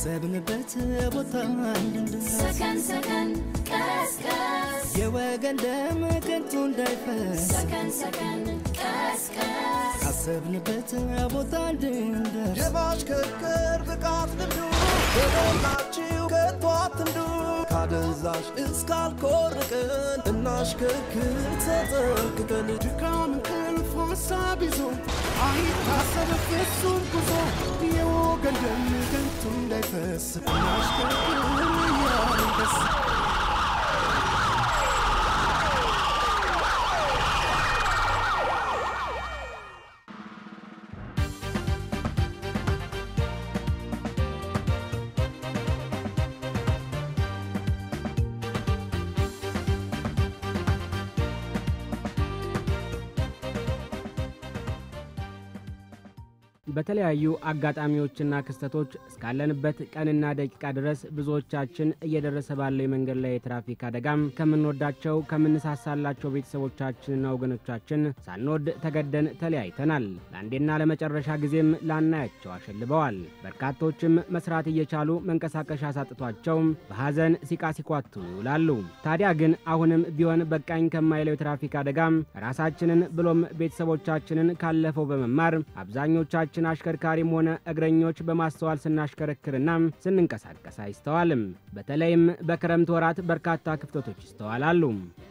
ካሰብንበት ቦታ እንድንደርስ ሰከን ሰከን ቀስቀስ የወገን ደም ከንቱ እንዳይፈስ ሰከን ሰከን ቀስቀስ ካሰብንበት ቦታ እንድንደርስ የማሽከርከር ብቃት ልምዱ በሞላችሁ ከቶ አትንዱ ካደንዛዥ እስካልኮርቅን እናሽከርክር ተጠንቅቀን ድካም እንቅልፍ ሀሳብ ይዞ አይታሰብ ፍጹም ጉዞ የወገን ደም ከንቱ እንዳይፈስ እናሽከርክር እያልን ደስ በተለያዩ አጋጣሚዎችና ክስተቶች እስካለንበት ቀንና ደቂቃ ድረስ ብዙዎቻችን እየደረሰ ባለው የመንገድ ላይ የትራፊክ አደጋም ከምንወዳቸው ከምንሳሳላቸው ቤተሰቦቻችንና ወገኖቻችን ሳንወድ ተገደን ተለያይተናል። ለአንዴና ለመጨረሻ ጊዜም ላናያቸው አሸልበዋል። በርካቶችም መስራት እየቻሉ መንቀሳቀሻ ሳጥቷቸው በሐዘን ሲቃ ሲኳትኑ ይውላሉ። ታዲያ ግን አሁንም ቢሆን በቃኝ ከማይለው የትራፊክ አደጋም ራሳችንን ብሎም ቤተሰቦቻችንን ካለፈው በመማር አብዛኞቻችን ችን አሽከርካሪም ሆነ እግረኞች በማስተዋል ስናሽከረክርና ስንንቀሳቀስ አይስተዋልም። በተለይም በክረምት ወራት በርካታ ክፍተቶች ይስተዋላሉ።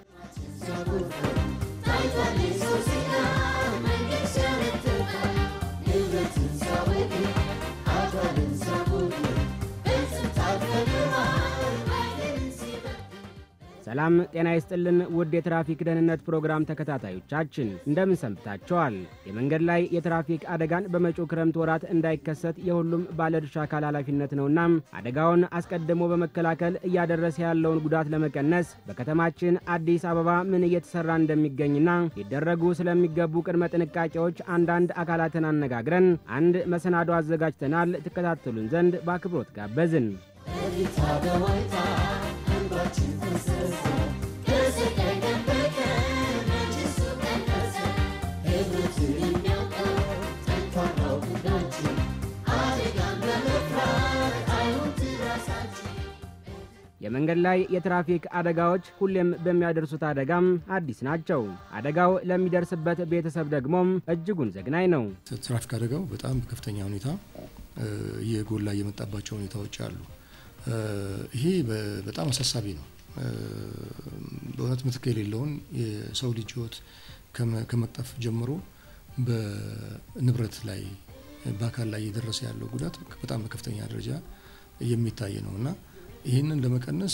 ሰላም ጤና ይስጥልን ውድ የትራፊክ ደህንነት ፕሮግራም ተከታታዮቻችን እንደምን ሰንብታችኋል? የመንገድ ላይ የትራፊክ አደጋን በመጪው ክረምት ወራት እንዳይከሰት የሁሉም ባለድርሻ አካል ኃላፊነት ነውና አደጋውን አስቀድሞ በመከላከል እያደረሰ ያለውን ጉዳት ለመቀነስ በከተማችን አዲስ አበባ ምን እየተሰራ እንደሚገኝና ሊደረጉ ስለሚገቡ ቅድመ ጥንቃቄዎች አንዳንድ አካላትን አነጋግረን አንድ መሰናዶ አዘጋጅተናል። ትከታተሉን ዘንድ በአክብሮት ጋበዝን። የመንገድ ላይ የትራፊክ አደጋዎች ሁሌም በሚያደርሱት አደጋም አዲስ ናቸው። አደጋው ለሚደርስበት ቤተሰብ ደግሞም እጅጉን ዘግናኝ ነው። ትራፊክ አደጋው በጣም በከፍተኛ ሁኔታ እየጎላ እየመጣባቸው ሁኔታዎች አሉ። ይሄ በጣም አሳሳቢ ነው። በእውነት ምትክ የሌለውን የሰው ልጅ ሕይወት ከመቅጠፍ ጀምሮ በንብረት ላይ በአካል ላይ እየደረሰ ያለው ጉዳት በጣም በከፍተኛ ደረጃ የሚታይ ነው እና ይህንን ለመቀነስ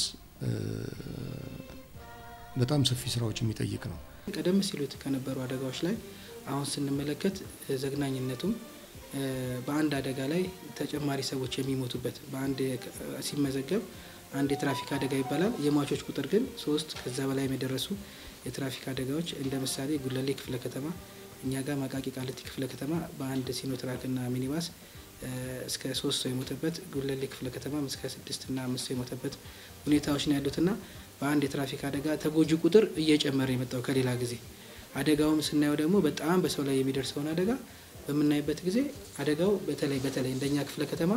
በጣም ሰፊ ስራዎች የሚጠይቅ ነው። ቀደም ሲሉት ከነበሩ አደጋዎች ላይ አሁን ስንመለከት ዘግናኝነቱም በአንድ አደጋ ላይ ተጨማሪ ሰዎች የሚሞቱበት በአንድ ሲመዘገብ አንድ የትራፊክ አደጋ ይባላል። የሟቾች ቁጥር ግን ሶስት ከዛ በላይ የደረሱ የትራፊክ አደጋዎች እንደ ምሳሌ ጉለሌ ክፍለ ከተማ እኛ ጋር ማቃቂ ቃሊቲ ክፍለ ከተማ በአንድ ሲኖትራክና ሚኒባስ እስከ ሶስት ሰው የሞተበት ጉለሌ ክፍለ ከተማም እስከ ስድስትና አምስት ሰው የሞተበት ሁኔታዎች ነው ያሉትና በአንድ የትራፊክ አደጋ ተጎጂ ቁጥር እየጨመረ የመጣው ከሌላ ጊዜ አደጋውም ስናየው ደግሞ በጣም በሰው ላይ የሚደርሰውን አደጋ በምናይበት ጊዜ አደጋው በተለይ በተለይ እንደኛ ክፍለ ከተማ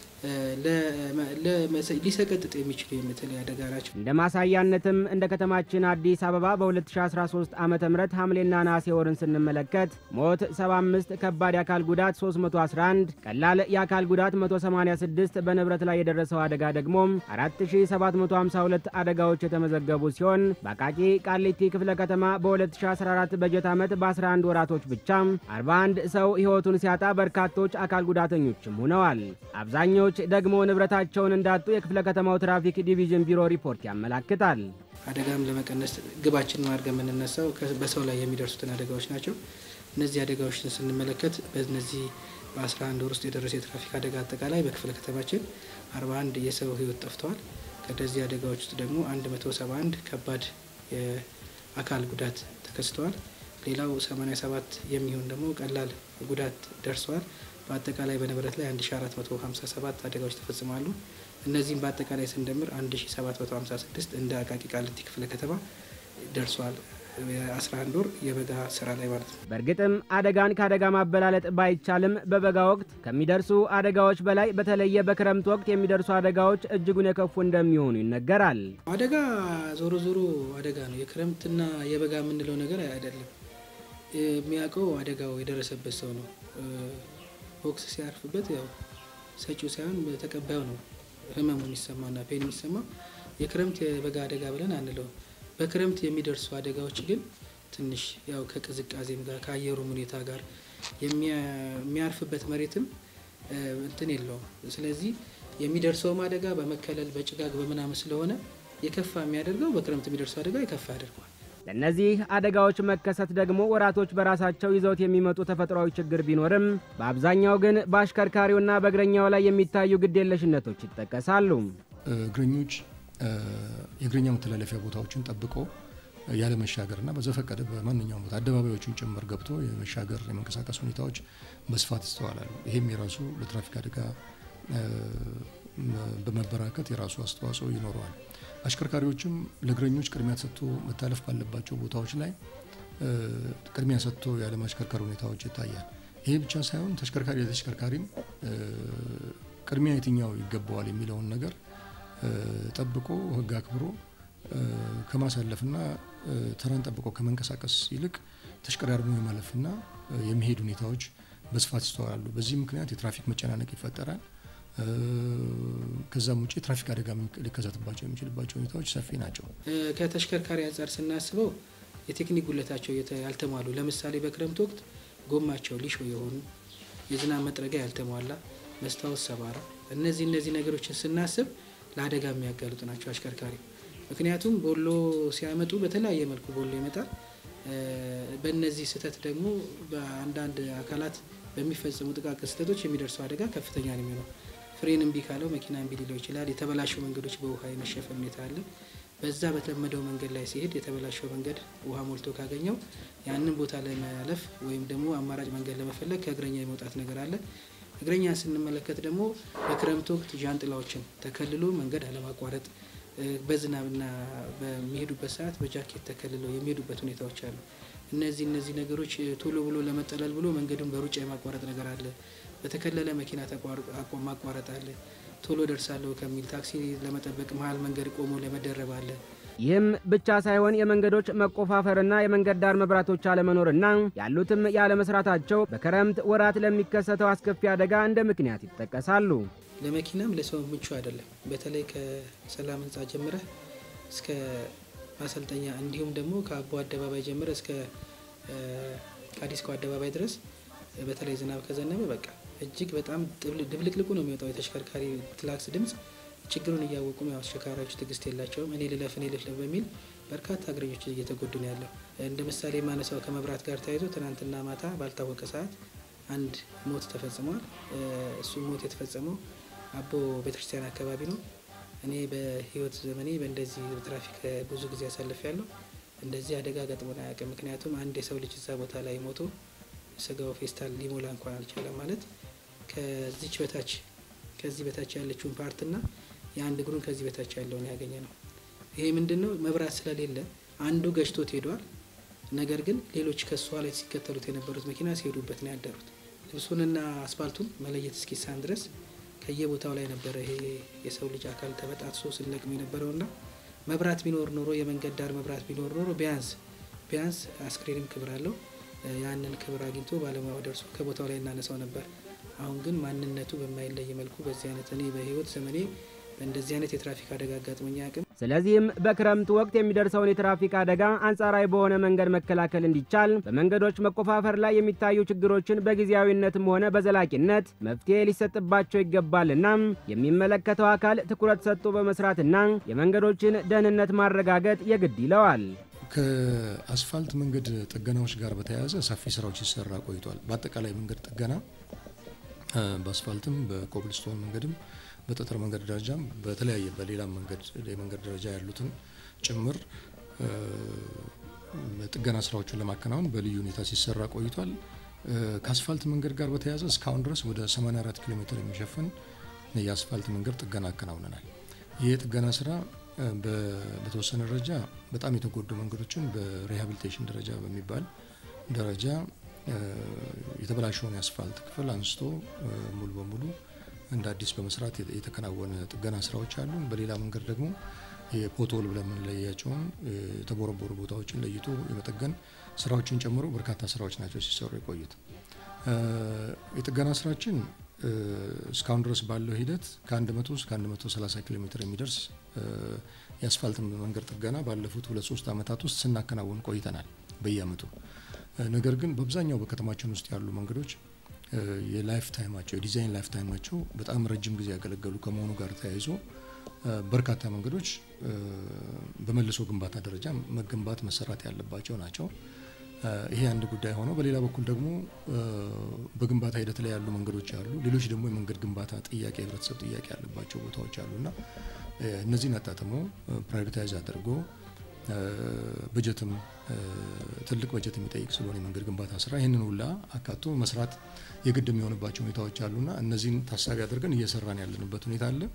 ሊሰቀጥጥ የሚችሉ የምትለይ አደጋ ናቸው። እንደ ማሳያነትም እንደ ከተማችን አዲስ አበባ በ2013 ዓ ም ሐምሌና ነሐሴ ወርን ስንመለከት ሞት 75፣ ከባድ የአካል ጉዳት 311፣ ቀላል የአካል ጉዳት 186፣ በንብረት ላይ የደረሰው አደጋ ደግሞ 4752 አደጋዎች የተመዘገቡ ሲሆን በአቃቂ ቃሊቲ ክፍለ ከተማ በ2014 በጀት ዓመት በ11 ወራቶች ብቻ 41 ሰው ሕይወቱን ሲያጣ በርካቶች አካል ጉዳተኞችም ሆነዋል። አብዛኞች ደግሞ ንብረታቸውን እንዳጡ የክፍለ ከተማው ትራፊክ ዲቪዥን ቢሮ ሪፖርት ያመላክታል። አደጋም ለመቀነስ ግባችን አድርገን የምንነሳው በሰው ላይ የሚደርሱትን አደጋዎች ናቸው። እነዚህ አደጋዎችን ስንመለከት በእነዚህ በ11 ወር ውስጥ የደረሰ የትራፊክ አደጋ አጠቃላይ በክፍለ ከተማችን 41 የሰው ሕይወት ጠፍተዋል። ከነዚህ አደጋዎች ውስጥ ደግሞ 171 ከባድ የአካል ጉዳት ተከስተዋል። ሌላው 87 የሚሆን ደግሞ ቀላል ጉዳት ደርሰዋል። በአጠቃላይ በንብረት ላይ 1457 አደጋዎች ተፈጽመዋሉ። እነዚህም በአጠቃላይ ስንደምር 1756 እንደ አቃቂ ቃሊቲ ክፍለ ከተማ ደርሰዋል። የ11 ወር የበጋ ስራ ላይ ማለት ነው። በእርግጥም አደጋን ከአደጋ ማበላለጥ ባይቻልም በበጋ ወቅት ከሚደርሱ አደጋዎች በላይ በተለየ በክረምት ወቅት የሚደርሱ አደጋዎች እጅጉን የከፉ እንደሚሆኑ ይነገራል። አደጋ ዞሮ ዞሮ አደጋ ነው። የክረምትና የበጋ የምንለው ነገር አይደለም። የሚያውቀው አደጋው የደረሰበት ሰው ነው። ቦክስ ሲያርፍበት ያው ሰጪው ሳይሆን ተቀባዩ ነው ህመሙ የሚሰማና ፔን የሚሰማው። የክረምት የበጋ አደጋ ብለን አንለው። በክረምት የሚደርሱ አደጋዎች ግን ትንሽ ያው ከቅዝቃዜም ጋር ከአየሩም ሁኔታ ጋር የሚያርፍበት መሬትም እንትን የለውም። ስለዚህ የሚደርሰውም አደጋ በመከለል በጭጋግ በምናምን ስለሆነ የከፋ የሚያደርገው በክረምት የሚደርሰው አደጋ የከፋ ያደርገዋል። ለእነዚህ አደጋዎች መከሰት ደግሞ ወራቶች በራሳቸው ይዘውት የሚመጡ ተፈጥሯዊ ችግር ቢኖርም በአብዛኛው ግን በአሽከርካሪውና በእግረኛው ላይ የሚታዩ ግዴለሽነቶች ይጠቀሳሉ። እግረኞች የእግረኛ መተላለፊያ ቦታዎችን ጠብቆ ያለ መሻገርና በዘፈቀደ በማንኛውም ቦታ አደባባዮችን ጭምር ገብቶ የመሻገር የመንቀሳቀስ ሁኔታዎች በስፋት ይስተዋላሉ። ይህም የራሱ ለትራፊክ አደጋ በመበራከት የራሱ አስተዋጽኦ ይኖረዋል። አሽከርካሪዎችም ለእግረኞች ቅድሚያ ሰጥቶ መታለፍ ባለባቸው ቦታዎች ላይ ቅድሚያ ሰጥቶ ያለ ማሽከርከር ሁኔታዎች ይታያል። ይሄ ብቻ ሳይሆን ተሽከርካሪ ለተሽከርካሪም ቅድሚያ የትኛው ይገባዋል የሚለውን ነገር ጠብቆ ሕግ አክብሮ ከማሳለፍና ተራን ጠብቆ ከመንቀሳቀስ ይልቅ ተሽቀዳድሞ የማለፍና የመሄድ ሁኔታዎች በስፋት ይስተዋላሉ። በዚህ ምክንያት የትራፊክ መጨናነቅ ይፈጠራል። ከዛም ውጭ የትራፊክ አደጋ ሊከሰትባቸው የሚችልባቸው ሁኔታዎች ሰፊ ናቸው። ከተሽከርካሪ አንጻር ስናስበው የቴክኒክ ጉለታቸው ያልተሟሉ፣ ለምሳሌ በክረምት ወቅት ጎማቸው ሊሾ የሆኑ የዝናብ መጥረጊያ ያልተሟላ፣ መስታወት ሰባራ፣ እነዚህ እነዚህ ነገሮችን ስናስብ ለአደጋ የሚያጋልጡ ናቸው አሽከርካሪ። ምክንያቱም ቦሎ ሲያመጡ በተለያየ መልኩ ቦሎ ይመጣል። በእነዚህ ስህተት ደግሞ በአንዳንድ አካላት በሚፈጸሙ ጥቃቅን ስህተቶች የሚደርሰው አደጋ ከፍተኛ ነው የሚሆነው። ፍሬን እምቢ ካለው መኪና እምቢ ሊለው ይችላል። የተበላሸው መንገዶች በውሃ የመሸፈን ሁኔታ አለ። በዛ በተለመደው መንገድ ላይ ሲሄድ የተበላሸው መንገድ ውሃ ሞልቶ ካገኘው ያንን ቦታ ለማለፍ ወይም ደግሞ አማራጭ መንገድ ለመፈለግ ከእግረኛ የመውጣት ነገር አለ። እግረኛ ስንመለከት ደግሞ በክረምት ወቅት ዣንጥላዎችን ተከልሎ መንገድ አለማቋረጥ፣ በዝናብና በሚሄዱበት ሰዓት በጃኬት ተከልለው የሚሄዱበት ሁኔታዎች አሉ። እነዚህ እነዚህ ነገሮች ቶሎ ብሎ ለመጠለል ብሎ መንገዱን በሩጫ የማቋረጥ ነገር አለ። በተከለለ መኪና ማቋረጥ አለ። ቶሎ ደርሳለሁ ከሚል ታክሲ ለመጠበቅ መሀል መንገድ ቆሞ ለመደረብ አለ። ይህም ብቻ ሳይሆን የመንገዶች መቆፋፈርና የመንገድ ዳር መብራቶች አለመኖርና ያሉትም ያለመስራታቸው በክረምት ወራት ለሚከሰተው አስከፊ አደጋ እንደ ምክንያት ይጠቀሳሉ። ለመኪናም ለሰው ምቹ አይደለም። በተለይ ከሰላም ህንፃ ጀምረህ እስከ ማሰልጠኛ እንዲሁም ደግሞ ከአቦ አደባባይ ጀምረ እስከ ከአዲስኮ አደባባይ ድረስ በተለይ ዝናብ ከዘነበ በቃ እጅግ በጣም ድብልቅልቁ ነው የሚወጣው የተሽከርካሪ ክላክስ ድምፅ። ችግሩን እያወቁም ያው አሽከርካሪዎች ትዕግስት የላቸውም። እኔ ልለፍ እኔ ልፍለፍ በሚል በርካታ እግረኞች እየተጎዱ ነው ያለው። እንደ ምሳሌ የማነሳው ከመብራት ጋር ተያይዞ ትናንትና ማታ ባልታወቀ ሰዓት አንድ ሞት ተፈጽሟል። እሱ ሞት የተፈጸመው አቦ ቤተክርስቲያን አካባቢ ነው። እኔ በህይወት ዘመኔ በእንደዚህ ትራፊክ ብዙ ጊዜ አሳልፍ ያለው እንደዚህ አደጋ ገጥሞን አያውቅም። ምክንያቱም አንድ የሰው ልጅ እዛ ቦታ ላይ ሞቶ ስጋው ፌስታል ሊሞላ እንኳን አልቻለም። ማለት ከዚች በታች ከዚህ በታች ያለችውን ፓርትና የአንድ እግሩን ከዚህ በታች ያለውን ያገኘ ነው። ይሄ ምንድን ነው? መብራት ስለሌለ አንዱ ገጭቶት ሄዷል። ነገር ግን ሌሎች ከሷ ላይ ሲከተሉት የነበሩት መኪና ሲሄዱበት ነው ያደሩት። ልብሱንና አስፋልቱን መለየት እስኪሳን ድረስ ከየቦታው ላይ ነበረ ይሄ የሰው ልጅ አካል ተበጣጥሶ ስንለቅም የነበረውና መብራት ቢኖር ኖሮ የመንገድ ዳር መብራት ቢኖር ኖሮ ቢያንስ ቢያንስ አስክሬንም ክብር አለው ያንን ክብር አግኝቶ ባለሙያው ደርሶ ከቦታው ላይ እናነሳው ነበር። አሁን ግን ማንነቱ በማይለይ መልኩ በዚህ አይነት እኔ በህይወት ዘመኔ በእንደዚህ አይነት የትራፊክ አደጋ አጋጥሞኝ አያውቅም። ስለዚህም በክረምት ወቅት የሚደርሰውን የትራፊክ አደጋ አንጻራዊ በሆነ መንገድ መከላከል እንዲቻል በመንገዶች መቆፋፈር ላይ የሚታዩ ችግሮችን በጊዜያዊነትም ሆነ በዘላቂነት መፍትሄ ሊሰጥባቸው ይገባልና የሚመለከተው አካል ትኩረት ሰጥቶ በመስራትና የመንገዶችን ደህንነት ማረጋገጥ የግድ ይለዋል። ከአስፋልት መንገድ ጥገናዎች ጋር በተያያዘ ሰፊ ስራዎች ሲሰራ ቆይቷል። በአጠቃላይ መንገድ ጥገና በአስፋልትም በኮብልስቶን መንገድም በጠጠር መንገድ ደረጃም በተለያየ በሌላም መንገድ የመንገድ ደረጃ ያሉትን ጭምር ጥገና ስራዎችን ለማከናወን በልዩ ሁኔታ ሲሰራ ቆይቷል። ከአስፋልት መንገድ ጋር በተያያዘ እስካሁን ድረስ ወደ 84 ኪሎ ሜትር የሚሸፍን የአስፋልት መንገድ ጥገና አከናውነናል። ይህ የጥገና ስራ በተወሰነ ደረጃ በጣም የተጎዱ መንገዶችን በሪሃቢሊቴሽን ደረጃ በሚባል ደረጃ የተበላሸውን የአስፋልት ክፍል አንስቶ ሙሉ በሙሉ እንደ አዲስ በመስራት የተከናወነ ጥገና ስራዎች አሉ። በሌላ መንገድ ደግሞ የፖቶል ብለን የምንለያቸውን የተቦረቦሩ ቦታዎችን ለይቶ የመጠገን ስራዎችን ጨምሮ በርካታ ስራዎች ናቸው ሲሰሩ የቆዩት። የጥገና ስራችን እስካሁን ድረስ ባለው ሂደት ከ100 እስከ 130 ኪሎ ሜትር የሚደርስ የአስፋልት መንገድ ጥገና ባለፉት ሁለት ሶስት ዓመታት ውስጥ ስናከናውን ቆይተናል በየአመቱ። ነገር ግን በአብዛኛው በከተማችን ውስጥ ያሉ መንገዶች የላይፍ ታይማቸው የዲዛይን ላይፍ ታይማቸው በጣም ረጅም ጊዜ ያገለገሉ ከመሆኑ ጋር ተያይዞ በርካታ መንገዶች በመልሶ ግንባታ ደረጃ መገንባት መሰራት ያለባቸው ናቸው። ይሄ አንድ ጉዳይ ሆነው በሌላ በኩል ደግሞ በግንባታ ሂደት ላይ ያሉ መንገዶች አሉ። ሌሎች ደግሞ የመንገድ ግንባታ ጥያቄ የህብረተሰብ ጥያቄ ያለባቸው ቦታዎች አሉና እነዚህን አጣጥሞ ፕራዮሪታይዝ አድርጎ በጀትም ትልቅ በጀት የሚጠይቅ ስለሆነ የመንገድ ግንባታ ስራ ይህንን ሁላ አካቶ መስራት የግድ የሚሆንባቸው ሁኔታዎች አሉና እነዚህን ታሳቢ አድርገን እየሰራን ያለንበት ሁኔታ አለ።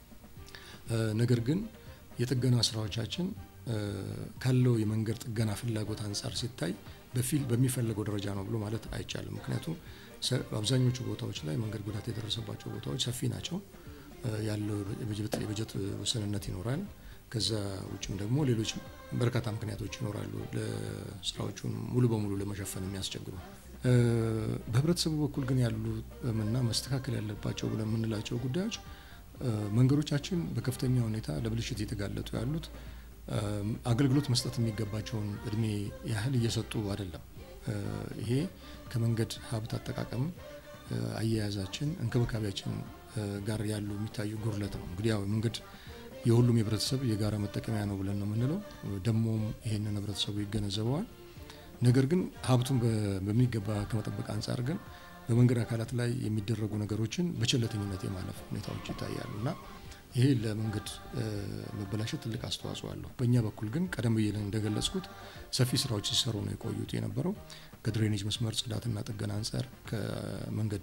ነገር ግን የጥገና ስራዎቻችን ካለው የመንገድ ጥገና ፍላጎት አንጻር ሲታይ በፊል በሚፈለገው ደረጃ ነው ብሎ ማለት አይቻልም። ምክንያቱም አብዛኞቹ ቦታዎች ላይ መንገድ ጉዳት የደረሰባቸው ቦታዎች ሰፊ ናቸው። ያለው የበጀት ውስንነት ይኖራል። ከዛ ውጭም ደግሞ ሌሎች በርካታ ምክንያቶች ይኖራሉ ለስራዎቹን ሙሉ በሙሉ ለመሸፈን የሚያስቸግሩ። በህብረተሰቡ በኩል ግን ያሉ እና መስተካከል ያለባቸው ብለን የምንላቸው ጉዳዮች መንገዶቻችን በከፍተኛ ሁኔታ ለብልሽት እየተጋለጡ ያሉት አገልግሎት መስጠት የሚገባቸውን እድሜ ያህል እየሰጡ አይደለም። ይሄ ከመንገድ ሀብት አጠቃቀም አያያዛችን፣ እንክብካቤያችን ጋር ያሉ የሚታዩ ጉድለት ነው። እንግዲህ ያው መንገድ የሁሉም የህብረተሰብ የጋራ መጠቀሚያ ነው ብለን ነው የምንለው። ደግሞም ይሄንን ህብረተሰቡ ይገነዘበዋል። ነገር ግን ሀብቱን በሚገባ ከመጠበቅ አንጻር ግን በመንገድ አካላት ላይ የሚደረጉ ነገሮችን በቸለተኝነት የማለፍ ሁኔታዎች ይታያሉ እና ይሄ ለመንገድ መበላሸት ትልቅ አስተዋጽኦ አለው። በእኛ በኩል ግን ቀደም ብዬ እንደገለጽኩት ሰፊ ስራዎች ሲሰሩ ነው የቆዩት የነበረው ከድሬኔጅ መስመር ጽዳትና ጥገና አንጻር፣ ከመንገድ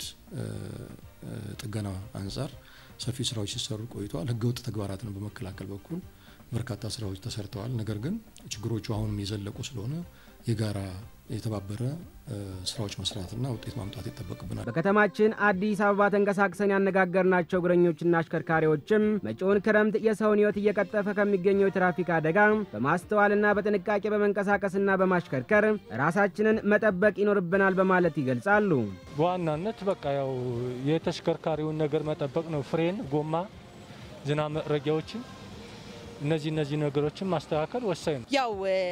ጥገና አንጻር ሰፊ ስራዎች ሲሰሩ ቆይተዋል። ህገወጥ ተግባራትን በመከላከል በኩል በርካታ ስራዎች ተሰርተዋል። ነገር ግን ችግሮቹ አሁንም የዘለቁ ስለሆነ የጋራ የተባበረ ስራዎች መስራትና ውጤት ማምጣት ይጠበቅብናል። በከተማችን አዲስ አበባ ተንቀሳቅሰን ያነጋገርናቸው እግረኞችና አሽከርካሪዎችም መጪውን ክረምት የሰውን ሕይወት እየቀጠፈ ከሚገኘው የትራፊክ አደጋ በማስተዋልና በጥንቃቄ በመንቀሳቀስና በማሽከርከር ራሳችንን መጠበቅ ይኖርብናል በማለት ይገልጻሉ። በዋናነት በቃ ያው የተሽከርካሪውን ነገር መጠበቅ ነው። ፍሬን፣ ጎማ፣ ዝናብ መጥረጊያዎችን እነዚህ እነዚህ ነገሮችን ማስተካከል ወሳኝ ነው። ያው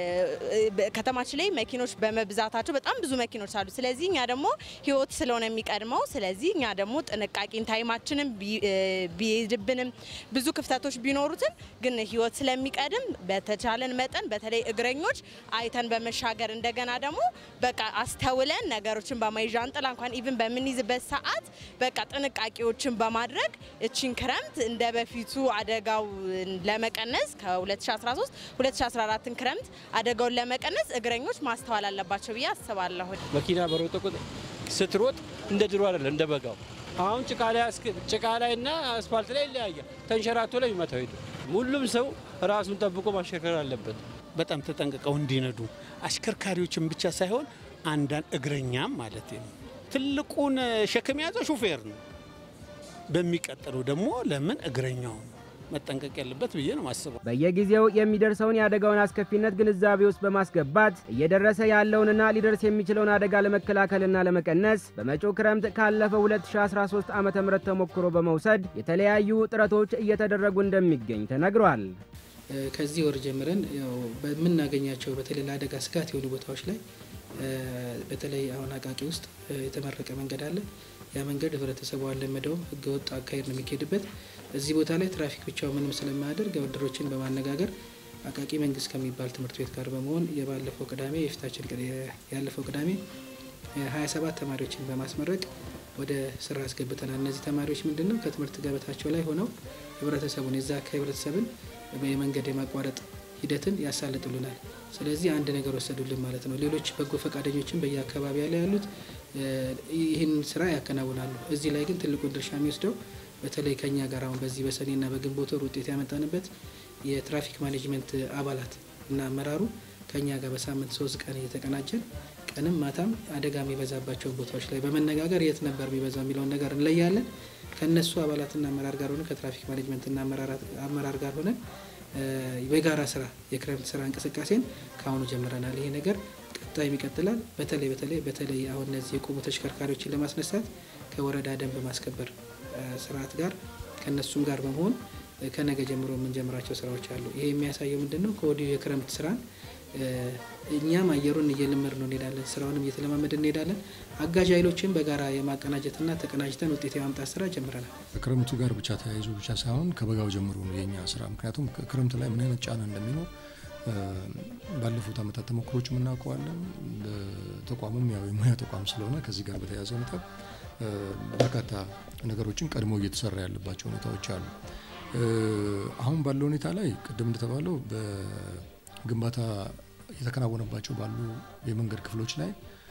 ከተማችን ላይ መኪኖች በመብዛታቸው በጣም ብዙ መኪኖች አሉ። ስለዚህ እኛ ደግሞ ህይወት ስለሆነ የሚቀድመው ስለዚህ እኛ ደግሞ ጥንቃቄን ታይማችንም ቢሄድብንም ብዙ ክፍተቶች ቢኖሩትም ግን ህይወት ስለሚቀድም በተቻለን መጠን በተለይ እግረኞች አይተን በመሻገር እንደገና ደግሞ በቃ አስተውለን ነገሮችን በማይ ዣንጥላ እንኳን ኢቭን በምንይዝበት ሰዓት በቃ ጥንቃቄዎችን በማድረግ እቺን ክረምት እንደ በፊቱ አደጋው ለመቀነስ ከ2013 2014 ክረምት አደጋውን ለመቀነስ እግረኞች ማስተዋል አለባቸው ብዬ አስባለሁ። መኪና በሮጠ ቁጥር ስትሮጥ እንደ ድሮ አይደለም፣ እንደ በጋው አሁን ጭቃ ላይ እና አስፋልት ላይ ይለያያል። ተንሸራቶ ላይ የሚመታው ሄዱ። ሁሉም ሰው ራሱን ጠብቆ ማሽከርከር አለበት። በጣም ተጠንቅቀው እንዲነዱ አሽከርካሪዎችን ብቻ ሳይሆን አንዳንድ እግረኛም ማለት ነው። ትልቁን ሸክም የያዘው ሹፌር ነው። በሚቀጥለው ደግሞ ለምን እግረኛው መጠንቀቅ ያለበት ብዬ ነው ማስበው። በየጊዜው የሚደርሰውን የአደጋውን አስከፊነት ግንዛቤ ውስጥ በማስገባት እየደረሰ ያለውንና ሊደርስ የሚችለውን አደጋ ለመከላከልና ለመቀነስ በመጪው ክረምት ካለፈው 2013 ዓ ም ተሞክሮ በመውሰድ የተለያዩ ጥረቶች እየተደረጉ እንደሚገኝ ተነግሯል። ከዚህ ወር ጀምረን ያው በምናገኛቸው በተለይ ለአደጋ ስጋት የሆኑ ቦታዎች ላይ በተለይ አሁን አቃቂ ውስጥ የተመረቀ መንገድ አለ። ያ መንገድ ህብረተሰቡ አልለመደውም። ህገ ወጥ አካሄድ ነው የሚካሄድበት። እዚህ ቦታ ላይ ትራፊክ ብቻው ምንም ስለማያደርግ ወደሮችን በማነጋገር አቃቂ መንግስት ከሚባል ትምህርት ቤት ጋር በመሆን የባለፈው ቅዳሜ የፊታችን ያለፈው ቅዳሜ ሀያ ሰባት ተማሪዎችን በማስመረቅ ወደ ስራ አስገብተናል። እነዚህ ተማሪዎች ምንድን ነው ከትምህርት ገበታቸው ላይ ሆነው ህብረተሰቡን የዛ አካባቢ ህብረተሰብን የመንገድ የማቋረጥ ሂደትን ያሳልጡልናል። ስለዚህ አንድ ነገር ወሰዱልን ማለት ነው። ሌሎች በጎ ፈቃደኞችን በየአካባቢ ላይ ያሉት ይህን ስራ ያከናውናሉ። እዚህ ላይ ግን ትልቁን ድርሻ የሚወስደው በተለይ ከኛ ጋር አሁን በዚህ በሰኔና በግንቦት ወር ውጤት ያመጣንበት የትራፊክ ማኔጅመንት አባላት እና አመራሩ ከኛ ጋር በሳምንት ሶስት ቀን እየተቀናጀን ቀንም ማታም አደጋ የሚበዛባቸውን ቦታዎች ላይ በመነጋገር የት ነበር የሚበዛው የሚለውን ነገር እንለያለን። ከእነሱ አባላትና አመራር ጋር ሆነ ከትራፊክ ማኔጅመንትና አመራር ጋር ሆነን በጋራ ስራ የክረምት ስራ እንቅስቃሴን ከአሁኑ ጀምረናል። ይሄ ነገር ቀጣይም ይቀጥላል። በተለይ በተለይ በተለይ አሁን እነዚህ የቆሙ ተሽከርካሪዎችን ለማስነሳት ከወረዳ ደንብ ማስከበር ስርዓት ጋር ከእነሱም ጋር በመሆን ከነገ ጀምሮ የምንጀምራቸው ስራዎች አሉ። ይሄ የሚያሳየው ምንድን ነው? ከወዲሁ የክረምት ስራን እኛም አየሩን እየለመድ ነው እንሄዳለን፣ ስራውንም እየተለማመድ እንሄዳለን። አጋዥ ኃይሎችን በጋራ የማቀናጀትና ተቀናጅተን ውጤት የማምጣት ስራ ጀምረናል። ከክረምቱ ጋር ብቻ ተያይዞ ብቻ ሳይሆን ከበጋው ጀምሮ ነው የኛ ስራ። ምክንያቱም ክረምት ላይ ምን አይነት ጫና እንደሚኖር ባለፉት ዓመታት ተሞክሮች የምናውቀዋለን። ተቋሙም ያው የሙያ ተቋም ስለሆነ ከዚህ ጋር በተያያዘ ሁኔታ በርካታ ነገሮችን ቀድሞ እየተሰራ ያለባቸው ሁኔታዎች አሉ። አሁን ባለው ሁኔታ ላይ ቅድም እንደተባለው በግንባታ የተከናወነባቸው ባሉ የመንገድ ክፍሎች ላይ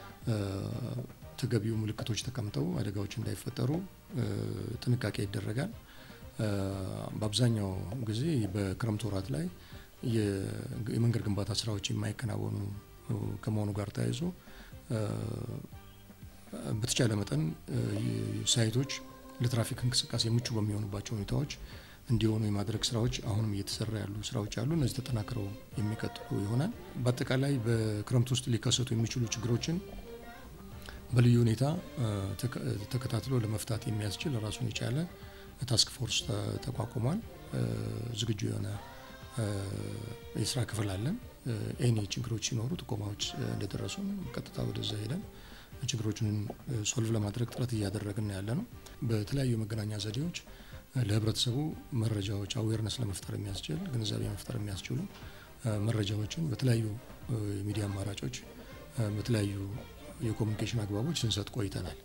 ተገቢው ምልክቶች ተቀምጠው አደጋዎች እንዳይፈጠሩ ጥንቃቄ ይደረጋል። በአብዛኛው ጊዜ በክረምት ወራት ላይ የመንገድ ግንባታ ስራዎች የማይከናወኑ ከመሆኑ ጋር ተያይዞ በተቻለ መጠን ሳይቶች ለትራፊክ እንቅስቃሴ ምቹ በሚሆኑባቸው ሁኔታዎች እንዲሆኑ የማድረግ ስራዎች አሁንም እየተሰራ ያሉ ስራዎች አሉ። እነዚህ ተጠናክረው የሚቀጥሉ ይሆናል። በአጠቃላይ በክረምት ውስጥ ሊከሰቱ የሚችሉ ችግሮችን በልዩ ሁኔታ ተከታትሎ ለመፍታት የሚያስችል ራሱን የቻለ ታስክ ፎርስ ተቋቁሟል። ዝግጁ የሆነ የስራ ክፍል አለን። ኤኒ ችግሮች ሲኖሩ ጥቆማዎች እንደደረሱ ቀጥታ ወደዛ ሄደን ችግሮችን ሶልቭ ለማድረግ ጥረት እያደረግን ያለ ነው። በተለያዩ የመገናኛ ዘዴዎች ለህብረተሰቡ መረጃዎች አዌርነስ ለመፍጠር የሚያስችል ግንዛቤ መፍጠር የሚያስችሉ መረጃዎችን በተለያዩ የሚዲያ አማራጮች በተለያዩ የኮሚኒኬሽን አግባቦች ስንሰጥ ቆይተናል።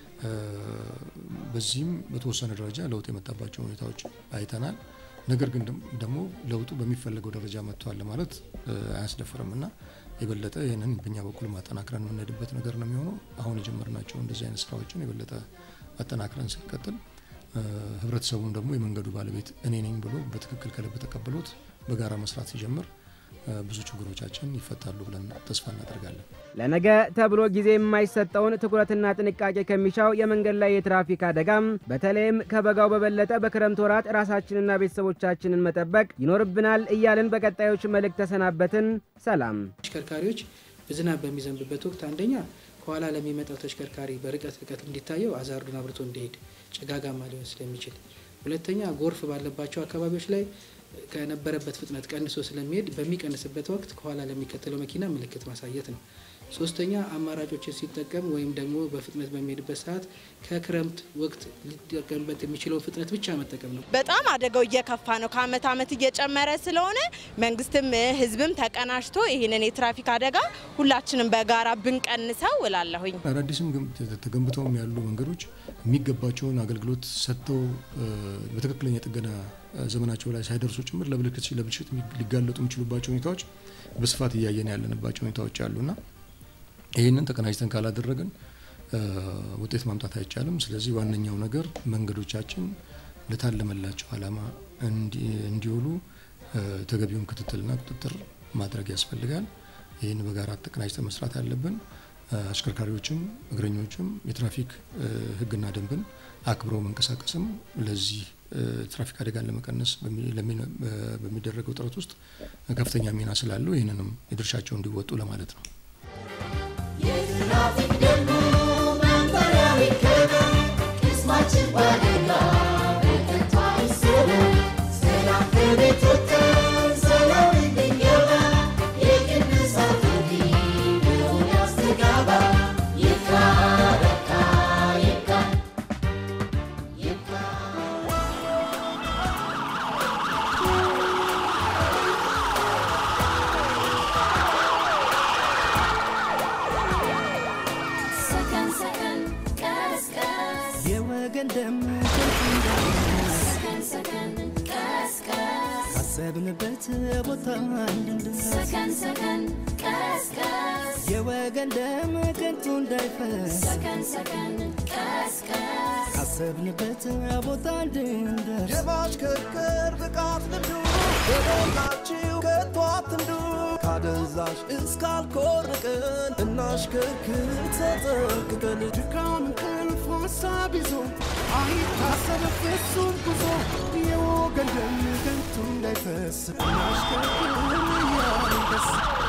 በዚህም በተወሰነ ደረጃ ለውጥ የመጣባቸው ሁኔታዎች አይተናል። ነገር ግን ደግሞ ለውጡ በሚፈለገው ደረጃ መጥቷል ለማለት አያስደፍርም እና የበለጠ ይህንን በኛ በኩል ማጠናክረን የምንሄድበት ነገር ነው የሚሆነው። አሁን የጀመርናቸው እንደዚህ አይነት ስራዎችን የበለጠ አጠናክረን ስንቀጥል ህብረተሰቡም ደግሞ የመንገዱ ባለቤት እኔ ነኝ ብሎ በትክክል ከልብ ተቀብሎት በጋራ መስራት ሲጀምር ብዙ ችግሮቻችን ይፈታሉ ብለን ተስፋ እናደርጋለን። ለነገ ተብሎ ጊዜ የማይሰጠውን ትኩረትና ጥንቃቄ ከሚሻው የመንገድ ላይ የትራፊክ አደጋም በተለይም ከበጋው በበለጠ በክረምት ወራት ራሳችንና ቤተሰቦቻችንን መጠበቅ ይኖርብናል እያልን በቀጣዮች መልእክት ተሰናበትን። ሰላም። ተሽከርካሪዎች ዝናብ በሚዘንብበት ወቅት አንደኛ ከኋላ ለሚመጣው ተሽከርካሪ በርቀት ርቀት እንዲታየው አዛርዱን አብርቶ እንዲሄድ ጭጋጋማ ሊሆን ስለሚችል፣ ሁለተኛ ጎርፍ ባለባቸው አካባቢዎች ላይ ከነበረበት ፍጥነት ቀንሶ ስለሚሄድ በሚቀንስበት ወቅት ከኋላ ለሚከተለው መኪና ምልክት ማሳየት ነው። ሶስተኛ አማራጮችን ሲጠቀም ወይም ደግሞ በፍጥነት በሚሄድበት ሰዓት ከክረምት ወቅት ሊጠቀምበት የሚችለውን ፍጥነት ብቻ መጠቀም ነው። በጣም አደጋው እየከፋ ነው። ከአመት አመት እየጨመረ ስለሆነ መንግስትም ህዝብም ተቀናጅቶ ይህንን የትራፊክ አደጋ ሁላችንም በጋራ ብንቀንሰው እላለሁኝ። አዳዲስም ተገንብተውም ያሉ መንገዶች የሚገባቸውን አገልግሎት ሰጥተው በትክክለኛ ጥገና ዘመናቸው ላይ ሳይደርሱ ጭምር ለብልሽት ለብልሽት ሊጋለጡ የሚችሉባቸው ሁኔታዎች በስፋት እያየን ያለንባቸው ሁኔታዎች አሉና ይህንን ተቀናጅተን ካላደረግን ውጤት ማምጣት አይቻልም። ስለዚህ ዋነኛው ነገር መንገዶቻችን ለታለመላቸው ዓላማ እንዲውሉ ተገቢውን ክትትልና ቁጥጥር ማድረግ ያስፈልጋል። ይህን በጋራ ተቀናጅተን መስራት አለብን። አሽከርካሪዎችም እግረኞችም የትራፊክ ሕግና ደንብን አክብረው መንቀሳቀስም ለዚህ ትራፊክ አደጋን ለመቀነስ በሚደረገው ጥረት ውስጥ ከፍተኛ ሚና ስላለው ይህንንም የድርሻቸው እንዲወጡ ለማለት ነው። የትራፊክ ደንቡ መመሪያ ይከበር፣ ቅስማችን ባደጋ በከንቱ አይሰበር። ሰላም ከቤት ወጥተን ሰላም እንድንገባ የቅዱሳን ጥሪ በሆነ ያስተጋባ። ይብቃ በቃ ይብቃ ይብቃ ሰከን ሰከን ቀስ ቀስ የወገን ደም ከንቱ እንዳይፈስ ሰከን ሰከን ቀስ ቀስ ካሰብንበት ቦታ እንድንደርስ ሰከን ሰከን ቀስ ቀስ የወገን ደም ከንቱ እንዳይፈስ ሰከን ሰከን ቀስቀስ ካሰብንበት ቦታ እንድንደርስ የማሽከርከር ብቃት ልምዱ በሞላችሁ ከቶ አትንዱ ካደንዛዥ እስካልኮርቅን እናሽከርክር ተጠንቅቀን ድካም እንቅልፍ ሀሳብ ይዞ አይታሰብ ፍጹም ጉዞ የወገን ደም ከንቱ እንዳይፈስ እናሽከርክር እያልን ደስ